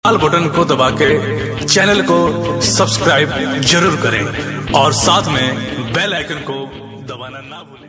लाल button को दबा के चैनल को सब्सक्राइब जरूर करें और साथ में बेल आइकन को दबाना ना भूलें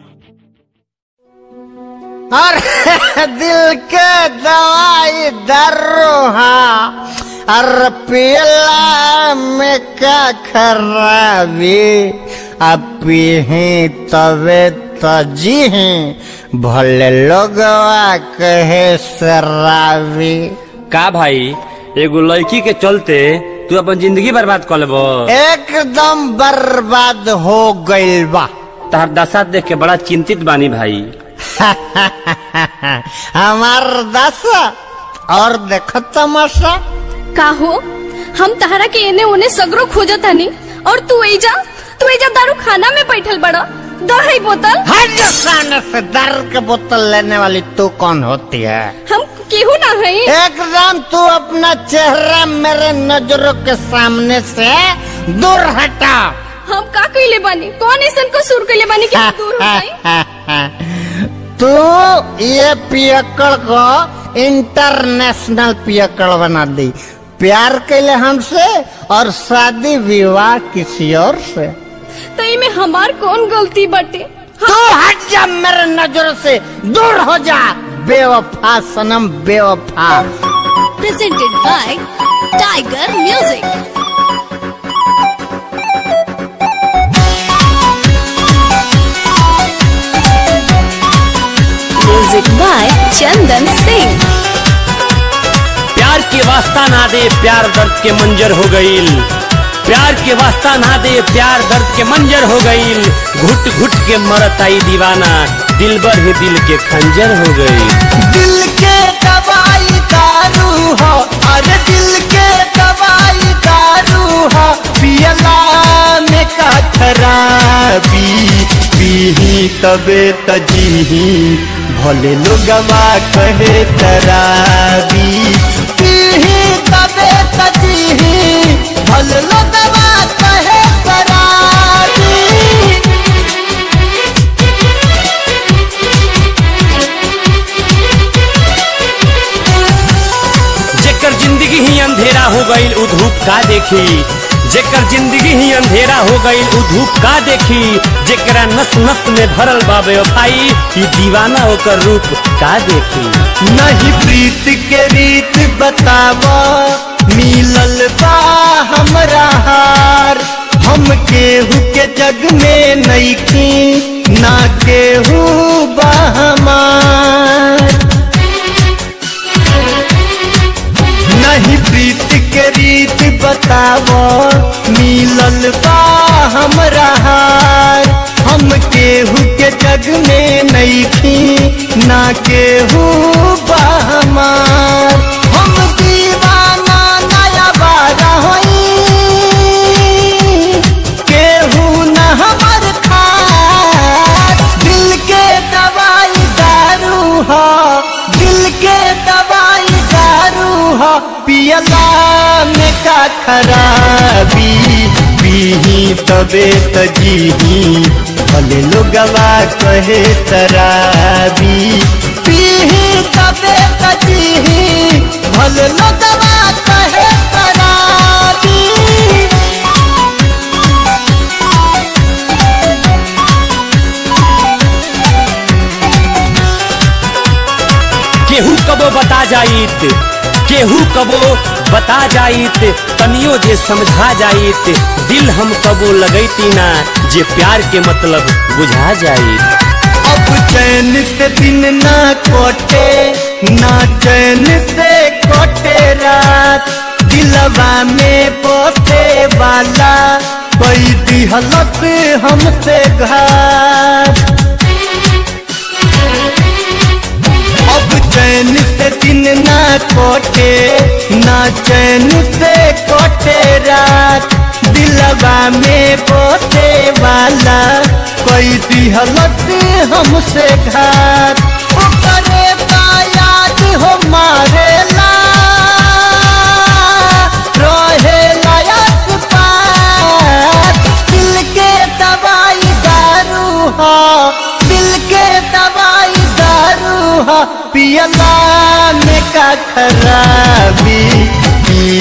अरे दिल के दवाई दर्रो हाँ अरे पियला में का खराबी अब पीही तबे तजी भले लोगवा कहे शराबी का भाई एगो लड़की के चलते तू अपन जिंदगी बर्बाद कर लेबो एकदम बर्बाद हो गइल बा तहर दशा देख के बड़ा चिंतित बानी भाई हमार दशा और देखो तमाशा का हो हम तहरा के एने ओने सगरो खोजत हनी और तू एजा तू एजा दारू खाना में बैठल बड़ा दही बोतल हिंदुस्तान से दर के बोतल लेने वाली तू कौन होती है हम केहू ना हई एकदम तू अपना चेहरा मेरे नजरों के सामने से दूर हटा हम का कइले बानी कौन ऐसन को सुर कइले बानी कि हम दूर हो जाई तू ये पियकड़ को इंटरनेशनल पियकड़ बना दी प्यार कैले हमसे और शादी विवाह किसी और से तो में हमार कौन गलती बाटे तू हट जा मेरे नजरों से दूर हो जा बेवफा सनम बेवफा presented by Tiger music music by Chandan Singh प्यार के वास्ता ना दे प्यार दर्द के मंजर हो गईल प्यार के वास्ता ना दे प्यार दर्द के मंजर हो गईल घुट घुट के मरत आई दीवाना दिल भर ही दिल के खंजर हो गई दिल के दवाई दारू हो अरे दिल के दवाई दारू हो पियला में का खराबी पीही तबे तजीही भले लोगवा कहे तराबी पीही तबे तजीही भले लोगवा कहे तराबी जेकर जिंदगी ही अंधेरा हो गईल उ धूप का देखी जेकर जिंदगी ही अंधेरा हो गईल उ धूप का देखी जेकरा नस नस में भरल बाबे भाई ई दीवाना होकर रूप का देखी नहीं प्रीत के रीत बतावा मिलल बा हमरा हार हम केहू के जग में नईखी ना केहू बा हमार नहीं प्रीत के रीत बतावो मिलल बा हमरा हार हम केहू के जग में नईखी ना केहू बा हमार हम दीवाना नया बारा होई केहू न हमर खार दिल के दवाई दारू हो दिल के दवाई दारू हो पियला में का खराबी पीही तबे तजीही भले लोगवा कहे तराबी पीही तबे तजीही भले लोगवा कहे तराबी केहू कबो बता जाइत केहू कबो बता जाइत तनियो जे समझा जाइत दिल हम कबो लगैती ना जे प्यार के मतलब बुझा जाइत अब चैन से दिन ना कोटे ना चैन से कोटे रात दिलवा में पोते वाला कोई दिहलत हमसे घात अब चैन से दिन ना कोटे ना चैन से कोटे रात दिलवा में पोते वाला कोई दिहलत हमसे घात ओकरे याद हो मारेला रहे लायक पास दिल के दवाई दारू हो दिल के दवाई दारू हो पियला में का खराबी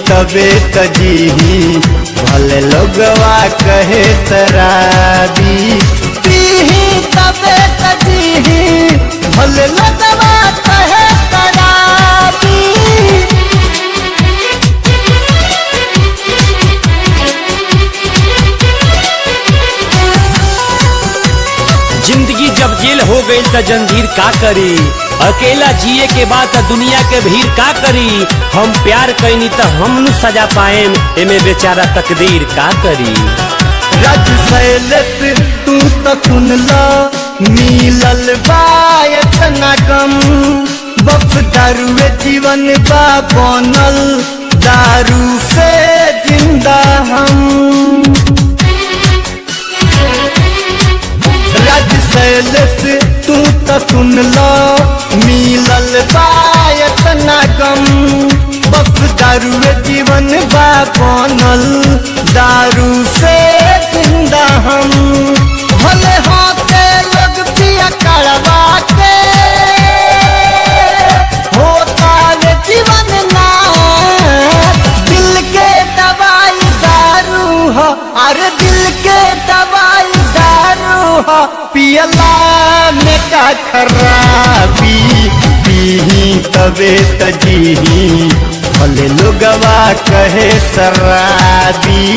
तबे तजीही भले लोगवा कहे तराबी पीही तबे तजीही भले लोगवा कहे तराबी जिंदगी जब जेल हो गई त जंजीर का करी अकेला जिए के बाद त दुनिया के भीड़ का करी हम प्यार कैनी त हम नु सजा पाएम एमे बेचारा तकदीर का करी रज सैलत तू तो सुन ला मिलल बायत न गम बस दारुए जीवन बा बनल दारू से जिंदा हम रज सैलस तू तो सुन लो मिलल बायत न गम बस दारू जीवन बा बनल दारू से जिंदा हम भले होते लोग पिया कड़वा के होता रे जीवन ना दिल के दवाई दारू हो अरे दिल के दवाई दारू हो पियला में का खराबी पीही तबे तजीही भले लोगवा कहे शराबी